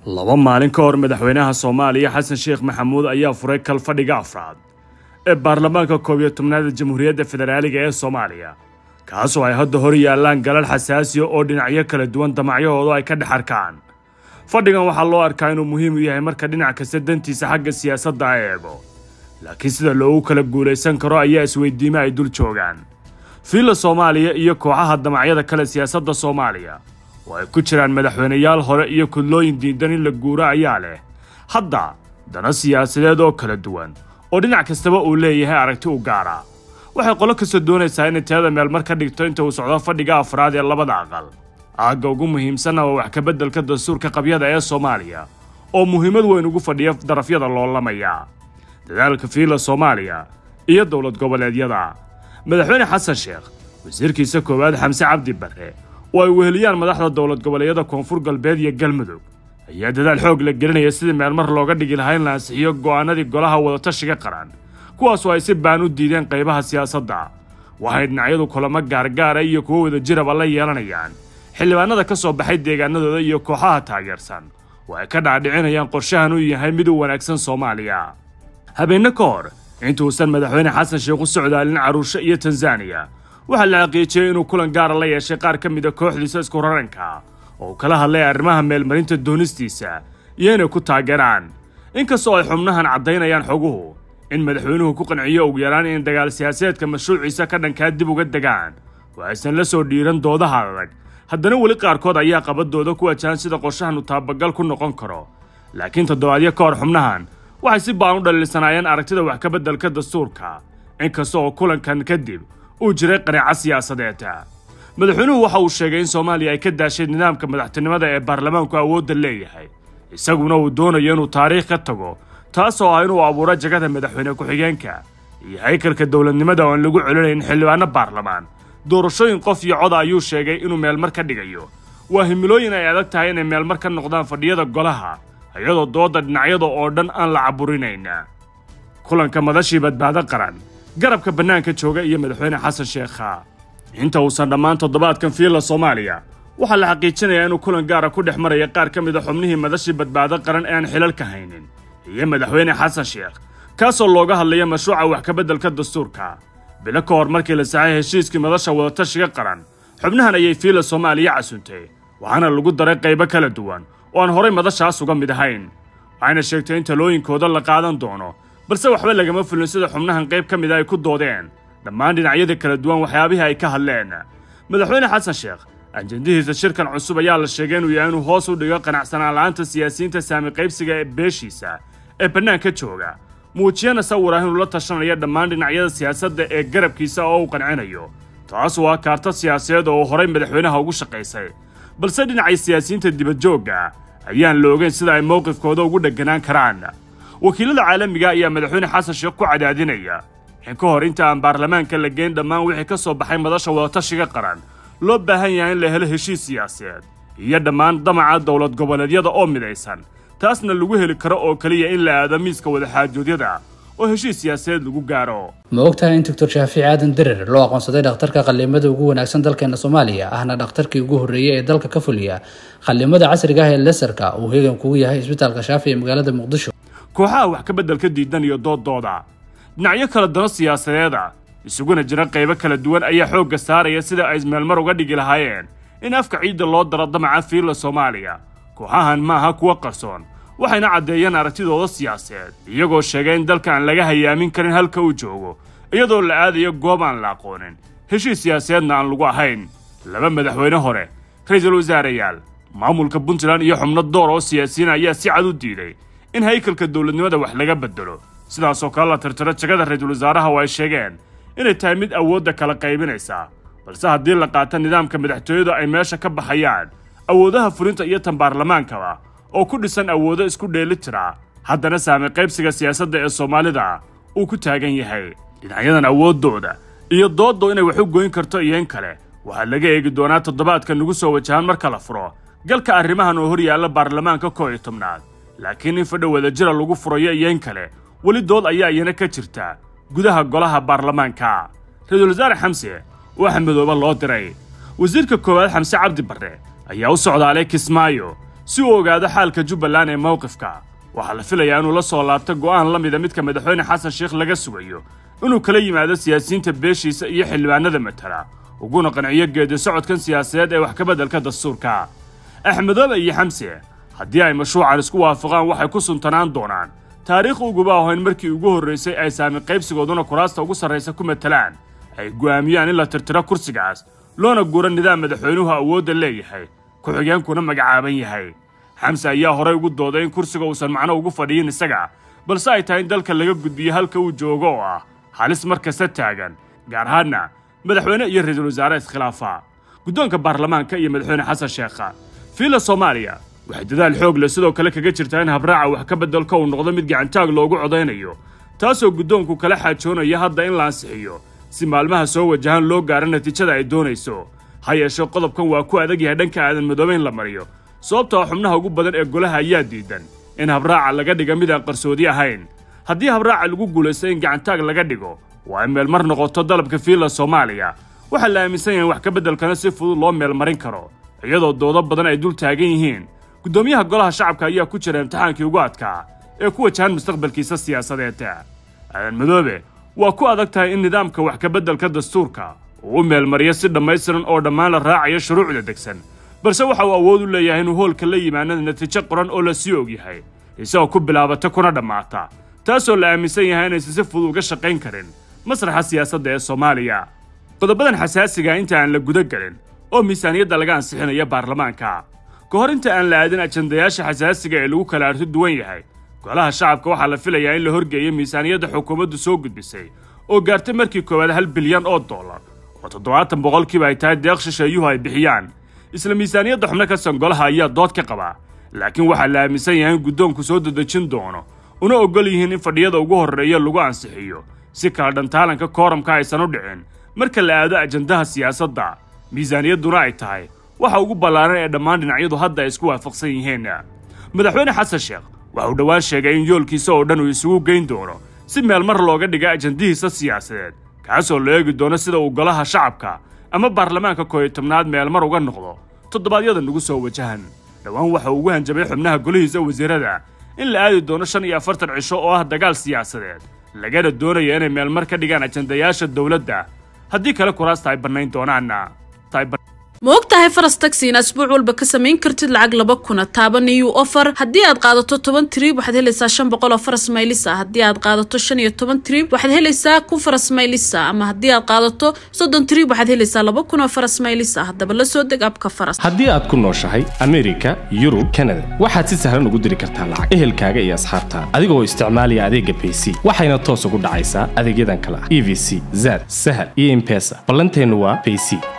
laba maalin ka hor madaxweynaha soomaaliya xasan sheekh maxamuud ayaa furay kalfadhiga afraad ee baarlamaanka koob iyo tobnaad ee jamhuuriyadda federaaliga ee soomaaliya kaasoo ay hadda hor yaallaan galal xasaasiya oo dhinacyo kala duwan damacyahoodu ay ka dhex arkaan fadhigan waxaa loo arkaa inuu muhiim u yahay marka dhinac kasta dantiisa xagga siyaasadda ay eego laakiin sida loogu kala guulaysan karo ayaa isweydiime ay dul joogaan fiilla soomaaliya iyo kooxaha damacyada kale siyaasadda soomaaliya oo ay ku jiraan madaxweyneyaal hore iyo kudlooyin diidan in la guuro ayaa leh hadda dana siyaasadeed oo kala duwan oo dhinac kastaba uu leeyahay aragti u gaara waxay qolo kasta doonaysaa inay tirada meel mar ka dhigto inta uu socdo fadhiga afraad ee labada aqal aagga ugu muhiimsanna waa wax kabeddelka dastuurka qabyada ee soomaaliya oo muhiimad weyn ugu fadhiya darafyada loolamaya dadaalka fiilla soomaaliya iyo dowlad goboleedyada madaxweyne xasan sheekh wasiirkiisa koowaad xamse cabdi barre oo ay weheliyaan madaxda dowlad goboleedyada koonfur galbeed iyo galmudug ayaa dadaal xoog la gelinaya sidii meelmar looga dhigi lahaa in la ansixiyo go'aanadii golaha wadatashiga qaran kuwaasoo ay si baan u diideen qaybaha siyaasadda waxay dhinacyadu kulamo gaargaara iyo kuwo wada jiraba la yeelanayaan xildhibaanada ka soo baxay deegaanadooda iyo kooxaha taageersan oo ay ka dhaadhicinayaan qorshahan uu yahay mid u wanaagsan soomaaliya habeenno ka hor intuusan madaxweyne xasan sheekh u socdaalin caruusho iyo tanzaniya waxaa la xaqiijiyey inuu kulan gaara la yeeshay qaar ka mid a kooxdiisa isku raranka oo uu kala hadlay arrimaha meelmarinta doonistiisa iyo inay ku taageeraan inkastoo ay xubnahan caddaynayaan xoguhu in madaxweynuhu ku qanciyo ugu yaraan in dagaal siyaasadeedka mashruuciisa ka dhankaa dib uga degaan oo aysan la soo dhiiran doodaha adag haddana weli qaarkood ayaa qabadooda ku wajahan sida qorshahanu taabagal ku noqon karo laakiin toddobaadyo ka hor xubnahan waxay si baan u dhaliilsanaayeen aragtida wax ka beddelka dastuurka inkasta oo kulankan kadib uu jiray qanaaco siyaasadeed madaxweynuhu waxa uu sheegay in soomaaliya ay ka daashay nidaamka madaxtinimada ee baarlamaanku awoodda leeyahay isaguna uu doonayo inuu taariikh ka tago taasoo ah inuu abuuro jagada madaxweyne ku-xigeenka iyo haykalka dowladnimada oo aan lagu celinayn xildhibaano baarlamaan doorashooyin qof iyo coda ayuu sheegay inuu meelmar ka dhigayo waa himilooyin ay adag tahay inay meelmar ka noqdaan fadhiyada golaha iyadoo dooda dhinacyada oo dhan aan la caburinayn kulanka madashii badbaado qaran garabka bannaanka jooga iyo madaxweyne xasan sheekha inta uusan dhammaan toddobaadkan fiilla soomaaliya waxaa la xaqiijinayaa inuu kulan gaara ku dhex maraya qaar ka mid a xubnihii madashii badbaado qaran ee aan xilalka haynin iyo madaxweyne xasan sheekh kaasoo looga hadlaya mashruuca wax kabeddelka dastuurka bilo ka hor markii la saxay heshiiskii madasha wadatashiga qaran xubnahan ayay fiilla soomaaliya casuntay waxaana lagu daray qaybo kala duwan oo aan horay madashaas uga mid ahayn waxayna sheegtay in talooyinkooda la qaadan doono balse waxba lagama fulin sida xubnahan qayb ka mida ay ku doodeen dhammaan dhinacyada kala duwan waxyaabihii ay ka hadleen madaxweyne xasan sheekh ajendihiisa shirkan cusub ayaa la sheegay inuu yahay inuu hoos u dhigo qanacsanaan la'aanta siyaasiyiinta saami qaybsiga ee beeshiisa ee bannaanka jooga muujiyana sawir ah inuu la tashanayo dhammaan dhinacyada siyaasadda ee garabkiisa oo uu qancinayo taas waa kaarta siyaasadeed oo uu horay madaxweynaha ugu shaqaysay balse dhinacay siyaasiyiinta dibadjoogga ayaan la ogeyn sida ay mowqifkooda ugu dhegganaan karaan wakiilada caalamiga ayaa madaxweyne xasan sheekh ku cadaadinaya in ka hor inta aan baarlamaanka la geyn dhammaan wixii ka soo baxay madasha wadatashiga qaran loo baahan yahay in la helo heshiis siyaasadeed iyo dhammaan damaca dowlad goboleedyada oo midaysan taasna lagu heli karo oo keliya in la aado miiska wadaxaajoodyada oo heshiis siyaasadeed lagu gaaro ma ogtahay in doctor shaafici aadan derer loo aqoonsaday dhakhtarka qallimada ugu wanaagsan dalkeena soomaaliya ahna dhakhtarkii ugu horreeyey ee dalka ka fuliya qallimada casriga ah ee lesarka uu heegan kugu yahay isbitaalka shaafi ee magaalada muqdisho kooxaha wax ka beddelka diidan iyo dooddooda dhinacyo kala dano siyaasadeeda isuguna jira qaybo kala duwan ayaa xoogga saaraya sida ay meelmar uga dhigi lahaayeen in afka ciidda loo daro damaca fiilla soomaaliya kooxahan ma aha kuwa qarsoon waxayna caddeeyeen aragtidooda siyaasadeed iyagoo sheegay in dalka aan laga hayaamin karin halka uu joogo iyadoo la aadayo goob aan la aqoonin heshiis siyaasadeedna aan lagu ahayn laba madaxweyne hore ra-iisul wasaareyaal maamulka puntland iyo xubno door oo siyaasiyiin ayaa si cad u diiday in haykalka dowladnimada wax laga bedelo sidaasoo kale la tirtiro jagada ra-iisul wasaaraha oo ay sheegeen inay tahay mid awoodda kala qaybinaysa balse haddii la qaato nidaamka madaxtooyadu ay meesha ka baxayaan awoodaha fulinta iyo tan baarlamaankaba oo ku dhisan awoodo isku dheeli tira haddana saami qaybsiga siyaasadda ee soomaalida uu ku taagan yahay dhinacyadan awooddooda iyo dooddo inay wax u goyn karto iyo in kale waxaa laga eegi doonaa toddobaadka nagu soo wajahan marka la furo galka arrimahan oo hor yaalla baarlamaanka koo iyo tobnaad laakiin in fadha wadajira lagu furayo iyo in kale weli dood ayaa iyana ka jirta gudaha golaha baarlamaanka ra-iisul wasaare xamse waxaa midooba loo diray wasiirka koowaad xamse cabdi barre ayaa u socdaalay kismaayo si uu ogaado xaalka jubbaland ee mowqifka waxaa la filayaa inuu la soo laabto go'aan la mida midka madaxweyne xasan sheekh laga sugayo inuu kala yimaado siyaasiyiinta beeshiisa iyo xildhibaanada matala uguna qanciyo geedi socodkan siyaasadeed ee wax ka beddelka dastuurka axmedoobe iyo xamse haddii ay mashruucan isku waafaqaan waxay ku suntanaan doonaan taariikh uguba ahoyn markii ugu horraysay ay saami qaybsigooduna kuraasta ugu sarraysa ku matalaan ay go'aamiyaan in la tirtiro kursigaas loona guuro nidaam madaxweynuhu awoodda leeyahay ku-xigeenkuna magacaaban yahay xamse ayaa horay ugu dooday in kursiga uusan macno ugu fadhiyin isaga balse ay tahay in dalka laga gudbiyo halka uu joogo oo ah halis mar kasta taagan gaar ahaanna madaxweyne iyo ra-iisul wasaare iskhilaafa guddoonka baarlamaanka iyo madaxweyne xasan sheekha fiila soomaaliya waxay dadaal xoog leh sidoo kale kaga jirtaa in habraaca wax ka beddelka uu noqdo mid gacantaag loogu codaynayo taasoo guddoonku kala xaajoonaya hadda in la ansixiyo si maalmaha soo wajahan loo gaaro natiijada ay doonayso ha yeeshee qodobkan waa ku adag yahay dhanka aadan madoobe in la mariyo sababtoo xubnaha ugu badan ee golaha ayaa diidan in habraaca laga dhiga mid aan qarsoodi ahayn haddii habraaca lagu guulaysto in gacantaag laga dhigo waa in meelmar noqoto dalabka fiilla soomaaliya waxaa la aaminsan yahay in wax ka beddelkana si fudud loo meelmarin karo iyadoo doodo badan ay dul taagan yihiin guddoomiyaha golaha shacabka ayaa ku jira imtixaankii ugu adkaa ee ku wajahan mustaqbalkiisa siyaasadeed aadan madoobe waa ku adag tahay in nidaamka wax ka beddelka dastuurka uu u meelmariyo si dhammaystiran oo dhammaan la raacayo shuruucda degsan balse waxa uu awood u leeyahay inuu hoolka la yimaanada natiijo qoran oo la sii og yahay isagoo ku bilaabata kuna dhammaata taasoo la aaminsan yahay inaysan si fudud uga shaqayn karin masraxa siyaasadda ee soomaaliya qodobadan xasaasiga inta aan la guda gelin oo miisaaniyadda laga ansixinaya baarlamaanka ka hor inta aan la aadin ajandayaasha xasaasiga ee lagu kala arti duwan yahay golaha shacabka waxaa la filayaa in la horgeeyo miisaaniyadda xukuumaddu soo gudbisay oo gaartay markii koowaad hal bilyan oo dollar oo toddobaatan boqolkiiba ay tahay deeq shisheeyuhu ay bixiyaan isla miisaaniyadda xubno ka san golaha ayaa dood ka qaba laakiin waxaa la aaminsan yahay in guddoonku soo dedejin doono una oggol yihiin in fadhiyada ugu horreeya lagu ansixiyo si kala dhantaalanka kooramka aysan u dhicin marka la aado ajandaha siyaasadda miisaaniyadduna ay tahay waxa ugu ballaaran ee dhammaan dhinacyadu hadda ay isku waafaqsan yihiin madaxweyne xasan sheekh waxa uu dhowaan sheegay in yoolkiisa oo dhan uu isugu geyn doono si meel mar looga dhiga ajandihiisa siyaasadeed kaasoo la eegi doono sida uu golaha shacabka ama baarlamaanka kooyo tobnaad meel mar uga noqdo toddobaadyada nagu soo wajahan dhowaan waxa uu ugu hanjabay xubnaha golihiisa wasiirada in la aadi doono shan iyo afartan cisho oo ah dagaal siyaasadeed lagana doonaya inay meelmar ka dhigaan ajandayaasha dowladda haddii kale kuraasta ay bannayn doonaanna ma og tahay faras taxi in asbuuc walba ka samayn kartid lacag laba kuna taaban iyo ofar haddii aad qaadato toban trib waxaad helaysaa shan boqol oo faras maylisa haddii aad qaadato shan iyo toban trib waxaad helaysaa kun faras maylisa ama haddii aad qaadato soddon trib waxaad helaysaa laba kun oo faras maylisa haddaba la soo deg abka faras haddii aad ku nooshahay amerika yurub kanada waxaad si sahlan ugu diri kartaa lacag ehelkaaga iyo asxaabtaada adigoo isticmaalaya adeega bayc waxayna toos ugu dhacaysaa adeegyadan kale ah e v c zad sahal iyo impesa ballanteennu waa bayc